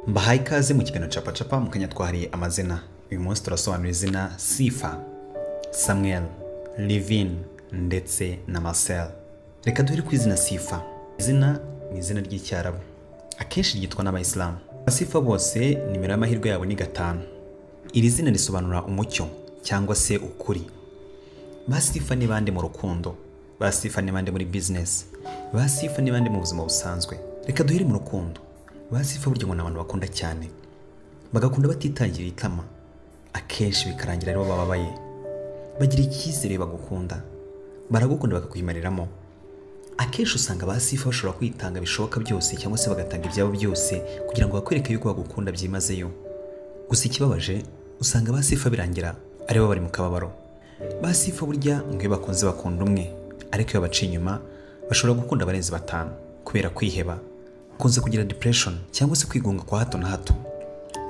bahaye ikaze mu kiganiro capacapa mu kanya twahariye amazina uyu munsi turasobanura izina sifa samuel livin ndetse na marcel reka duhere ku izina sifa izina ni izina ry'icyarabu akenshi ryitwa n'abayisilamu abasifa bose nimero y'amahirwe yabo ni gatanu iri zina risobanura umucyo cyangwa se ukuri basifa ni bande mu rukundo basifa ni bande muri bizinesi basifa ni bande mu buzima busanzwe reka duhere mu rukundo basifa burya ngo ni abantu bakunda cyane bagakunda batitangira itama akenshi bikarangira aribo bababaye bagira icyizere bagukunda baragukunda bakakuyimariramo akenshi usanga basifa bashobora kwitanga bishoboka byose cyangwa se bagatanga ibyabo byose kugira ngo bakwereke yuko bagukunda byimazeyo gusa ikibabaje usanga basifa birangira aribo bari mu kababaro basifa burya ngo iyo bakunze bakunda umwe ariko iyo baciye inyuma bashobora gukunda abarenze batanu kubera kwiheba bakunze kugira depression cyangwa se kwigunga kwa hato na hato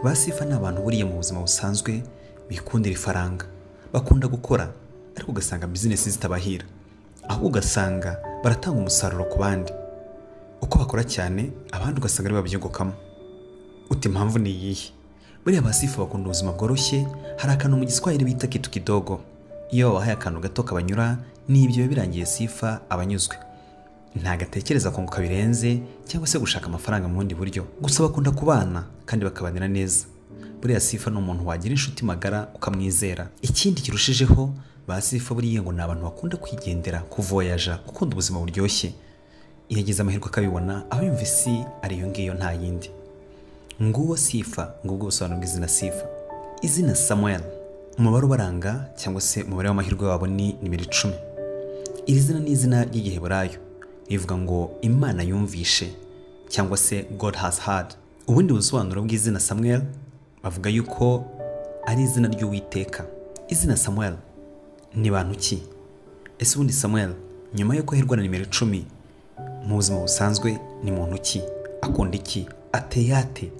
basifa ni abantu buriya mu buzima busanzwe bikundira ifaranga bakunda gukora ariko ugasanga bizinesi zitabahira ahubwo ugasanga baratanga umusaruro ku bandi uko bakora cyane abandi ugasanga aribo babyungukamo uti impamvu ni iyihe buriya basifa bakunda ubuzima bworoshye hari akantu mu giswahili bita kitu kidogo iyo babahaye akantu gato kabanyura n'ibyo biba birangiye sifa abanyuzwe ntagatekereza kunguka birenze cyangwa se gushaka amafaranga mu bundi buryo gusa bakunda kubana kandi bakabanira neza buriya sifa ni umuntu wagira inshuti magara ukamwizera ikindi kirushijeho ba sifa buriya ngo ni abantu bakunda kwigendera kuvoyaja gukunda ubuzima buryoshye iyo agize amahirwe akabibona aho yumva isi ari iyo ngiyo nta yindi nguwo sifa ngubwo busobanuro bw'izina sifa izina samuel umubare ubaranga cyangwa se umubare w'amahirwe wabo ni nimero icumi iri zina ni izina ry'igiheburayo rivuga ngo imana yumvishe cyangwa se god has heard ubundi busobanuro bw'izina samuel bavuga yuko ari izina ry'uwiteka izina samuel ni bantu ki ese ubundi samuel nyuma y'uko aherwa na nimero icumi mu buzima busanzwe ni muntu ki akunda iki ateye ate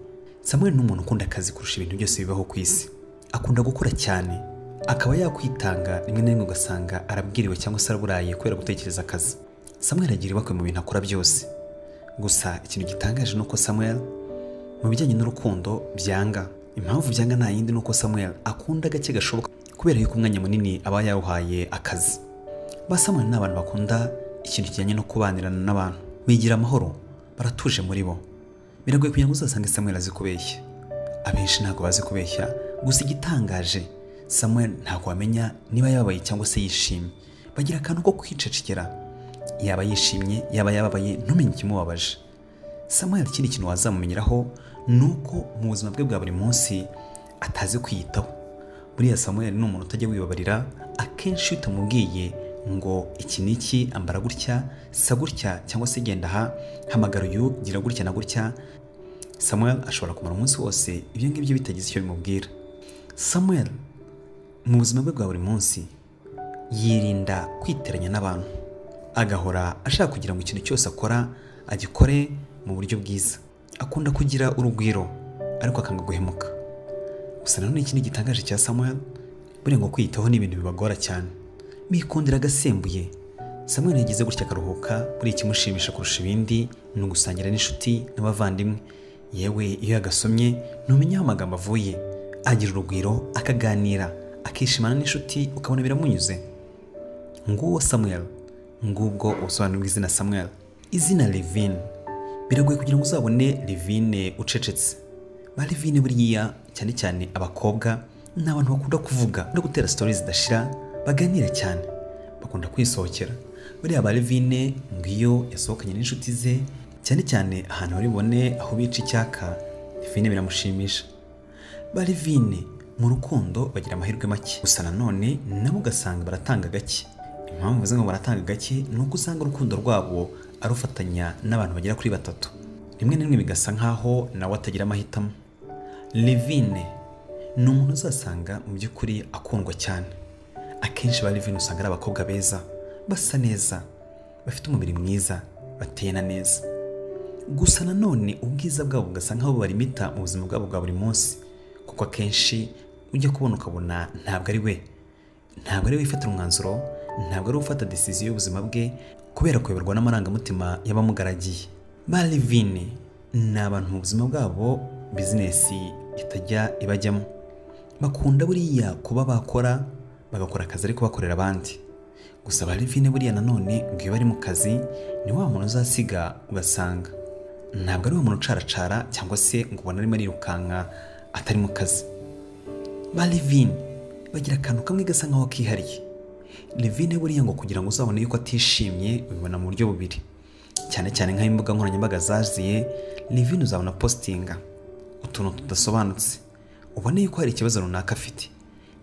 samuel ni umuntu ukunda akazi kurusha ibintu byose bibaho ku isi akunda gukora cyane akaba yakwitanga rimwe na rimwe ugasanga arabwiriwe cyangwa se araburaye kubera gutekereza akazi samuel agira ibakwe mu bintu akora byose gusa ikintu gitangaje ni uko samuel mu bijyanye n'urukundo byanga impamvu byanga nta yindi ni uko samuel akunda gake gashoboka kubera yuko umwanya munini aba yawuhaye akazi ba samuel ni abantu bakunda ikintu kijyanye no kubanirana n'abantu bigira amahoro baratuje muri bo biragoye kugira ngo uzasange samuel azi kubeshya abenshi ntabwo bazi kubeshya gusa igitangaje samuel ntabwo wamenya niba yababaye cyangwa se yishimye bagira akantu ko kwicecekera yaba yishimye yaba yababaye ntumenye ikimubabaje samuel ikindi kintu wazamumenyeraho ni uko mu buzima bwe bwa buri munsi atazi kwiyitaho buriya samuel ni umuntu utajya wibabarira akenshi iyo utamubwiye ngo iki n'iki ambara gutya sa gutya cyangwa se genda aha hamagara uyu gira gutya na gutya samuel ashobora kumara umunsi wose ibyo ngibyo bitagize icyo bimubwira samuel mu buzima bwe bwa buri munsi yirinda kwiteranya n'abantu agahora ashaka kugira ngo ikintu cyose akora agikore mu buryo bwiza akunda kugira urugwiro ariko akanga guhemuka gusa nanone ikindi gitangaje cya samuel buriya ngo kwiyitaho ni ibintu bibagora cyane bikundira agasembuye samuel yagize gutya akaruhuka buri ikimushimisha kurusha ibindi ni ugusangira n'inshuti n'abavandimwe yewe iyo yagasomye ntumenya aho amagambo avuye agira urugwiro akaganira akishimana n'inshuti ukabona biramunyuze nguwo samuel ngubwo ubusobanuro bw'izina samuel izina levine biragoye kugira ngo uzabone levine ucecetse ba levine buriya cyane cyane abakobwa ni abantu bakunda kuvuga no gutera sitori zidashira baganira cyane bakunda kwisohokera buriya ba levine ngo iyo yasohokanye n'inshuti ze cyane cyane ahantu bari bone aho bica icyaka levine biramushimisha ba levine mu rukundo bagira amahirwe make gusa nanone nabo ugasanga baratanga gake impamvu mvuze ngo baratanga gake ni uko usanga urukundo rwabo arufatanya n'abantu bagera kuri batatu rimwe na rimwe bigasa nk'aho nawe atagira amahitamo levine ni umuntu uzasanga mu by'ukuri akundwa cyane akenshi ba levine usanga ari abakobwa beza basa neza bafite umubiri mwiza bateye na neza gusa nanone ubwiza bwabo bugasa nk'aho barimita mu buzima bwabo bwa buri munsi kuko akenshi ujya kubona ukabona ntabwo ari we ntabwo ari we wifatira umwanzuro ntabwo ari ufata desiziyo y'ubuzima bwe kubera kuyoborwa n'amarangamutima y'abamugaragiye ba levine ni abantu mu buzima bwabo bizinesi itajya ibajyamo bakunda buriya kuba bakora bagakora akazi ariko bakorera abandi gusa ba livine buriya nanone ngo iyo bari mu kazi ni wa muntu uzasiga ugasanga ntabwo ari wa muntu ucaracara cyangwa se ngo ubone arimo arirukanka atari mu kazi ba livine bagira akantu kamwe gasa nkaho kihariye livine buriya ngo kugira ngo uzabone yuko atishimye ubibona mu buryo bubiri cyane cyane nk'imbuga nkoranyambaga zaziye livine uzabona positinga utuntu tudasobanutse ubona yuko hari ikibazo runaka afite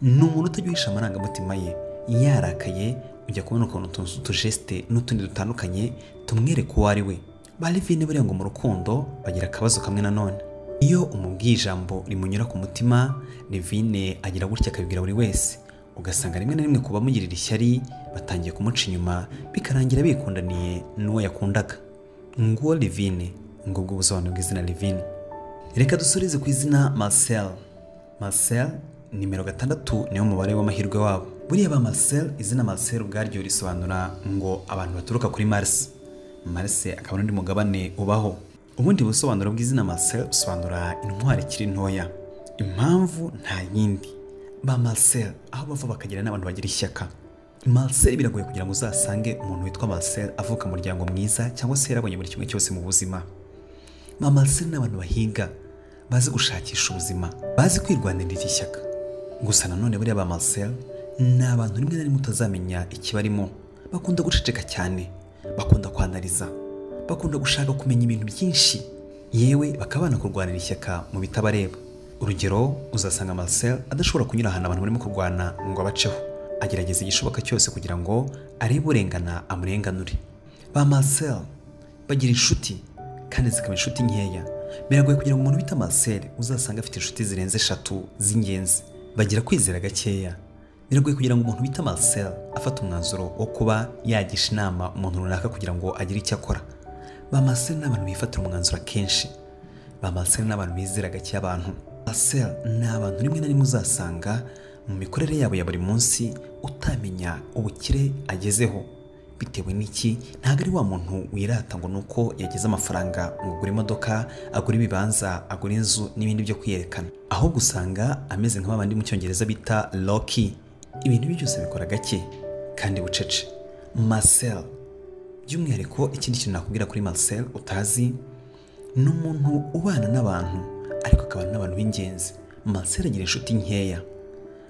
ni umuntu utaguhisha amarangamutima ye yarakaye ujya kubona ukuntu utujeste n'utundi dutandukanye tumwereka uwo ari we ba livine buriya ngo mu rukundo bagira akabazo kamwe nanone iyo umubwiye ijambo rimunyura ku mutima livine agira gutya akabibwira buri wese ugasanga rimwe na rimwe ku bamugirira ishyari batangiye kumuca inyuma bikarangira bikundaniye n'uwo yakundaga nguwo livine ngubwo ubusobanuro bw'izina livine reka dusurize ku izina marcel marcel nimero gatandatu niwo mubare w'amahirwe wabo buriya ba marcel izina marcel ubwaryo risobanura ngo abantu baturuka kuri mars mars akaba n'undi mugabane ubaho ubundi busobanuro bw'izina marcel busobanura intwari ikiri ntoya impamvu nta yindi ba Marcel aho bava bakagira n'abantu bagira ishyaka Marcel biragoye kugira ngo uzasange umuntu witwa Marcel avuka umuryango mwiza cyangwa se yarabonye buri kimwe cyose mu buzima ba Marcel ni abantu bahiga bazi gushakisha ubuzima bazi kwirwanirira iki shyaka gusa nanone buriya ba Marcel ni abantu rimwe na rimwe utazamenya ikibarimo bakunda guceceka cyane bakunda kwanariza bakunda gushaka kumenya ibintu byinshi yewe bakaba banakurwanira ishyaka mu bitabareba urugero uzasanga Marcel adashobora kunyura ahantu abantu barimo kurwana ngo abaceho agerageza igishoboka cyose kugira ngo arebe urengana amurenganure ba Marcel bagira inshuti kandi zikaba inshuti nkeya biragoye kugira ngo umuntu bita Marcel uzasanga afite inshuti zirenze eshatu z'ingenzi bagira kwizera gakeya biragoye kugira ngo umuntu bita Marcel afate umwanzuro wo kuba yagisha inama umuntu runaka kugira ngo agire icyo akora ba Marcel ni abantu bifatira umwanzuro akenshi ba Marcel ni abantu bizera gake abantu Marcel ni abantu rimwe na rimwe uzasanga mu mikorere yabo ya buri munsi utamenya ubukire agezeho bitewe n'iki ntabwo ari wa muntu wirata ngo ni uko yageze amafaranga ngo agure imodoka agure ibibanza agure inzu n'ibindi byo kwiyerekana ahubwo usanga ameze nk'abandi mu cyongereza bita loki ibintu bye byose bikora gake kandi bucece Marcel by'umwihariko ikindi kintu nakubwira kuri Marcel utazi ni umuntu ubana n'abantu ariko akaba n'abantu b'ingenzi Marcel agira inshuti nkeya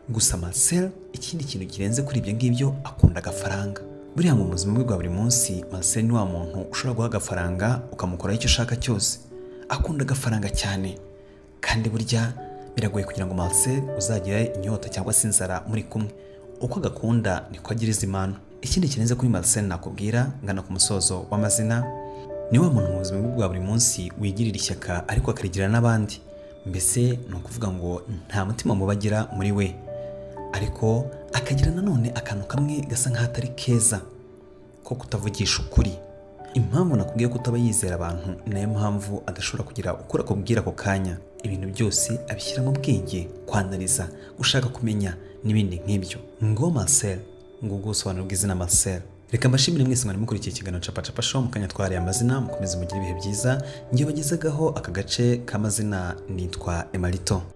gusa Marcel ikindi kintu kirenze kuri ibyo ngibyo akunda agafaranga buriya ngo mu buzima bwe bwa buri munsi Marcel ni wa muntu ushobora guha agafaranga ukamukoraho icyo ushaka cyose akunda agafaranga cyane kandi burya biragoye kugira ngo Marcel uzagira inyota cyangwa se inzara muri kumwe uko agakunda niko agiriza impano ikindi kirenze kuri Marcel nakubwira ngana ku musozo w'amazina ni wa muntu mu buzima bwe bwa buri munsi wigirira ishyaka ariko akarigira n'abandi mbese ni ukuvuga ngo nta mutima muba agira muri we ariko akagira nanone akantu kamwe gasa nk'ahatari keza ko kutavugisha ukuri impamvu nakubwiye ko utaba yizera abantu ni nayo mpamvu adashobora kugira ukora akubwira ako kanya ibintu byose abishyira mu bwenge kwanariza gushaka kumenya n'ibindi nk'ibyo ngo Marcel ngo ubwo busobanuro bw'izina Marcel reka mbashimire mwese mwari mukurikiye ikiganiro capacapa show mukanya twahariye amazina mukomeze mugire ibihe byiza ngiye bagezagaho aka gace k'amazina nitwa emarito